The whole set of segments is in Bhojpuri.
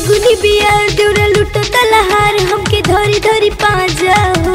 फगुनी बियार देवरा लुटो तलहार हमके धरी धरी पाजा हो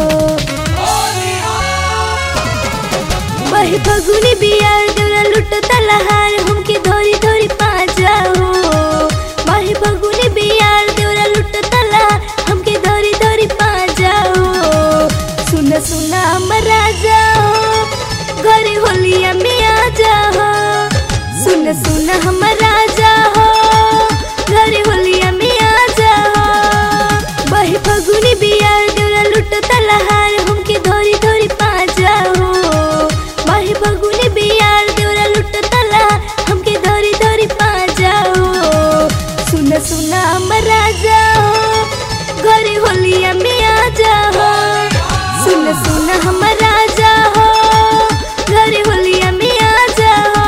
वही फगुनी बियार देवरा लुटो तलहार हमके धरी धरी पाजा हो वही फगुनी बियार देवरा लुटो तलहार हमके धरी धरी पाजा हो सुन सुना हमर राजा हो घरे होलिया में आ जा हो सुन सुन हमर राजा हो घरे होलिया में आ जा हो वही फगुनी बियार देवरा लुटो तलहार हमके धरी धरी पाजा हो वही फगुनी बियार देवरा लुटो तलहार हमके धरी धरी पाजा हो सुन सुन हमर राजा हो घरे होलिया में आ जा हो सुन सुन हमर राजा हो घरे होलिया में आ जा हो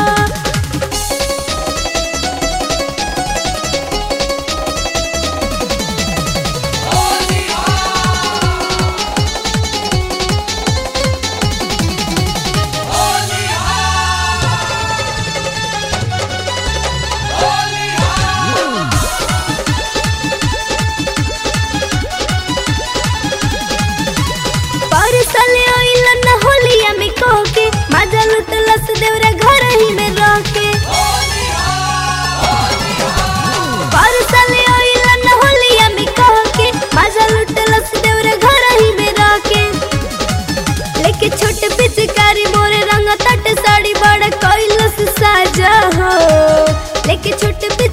परसले ओइला न होलिया में कोके मजा लुटलस देवरा घर ही में रोके परसले ओइला न होलिया में कोके मजा लुटलस देवरा घर ही में रोके लेके छोटे पिचकारी मोरे रंग तट साड़ी बड़ा कोइलस साजा हो लेके छोटे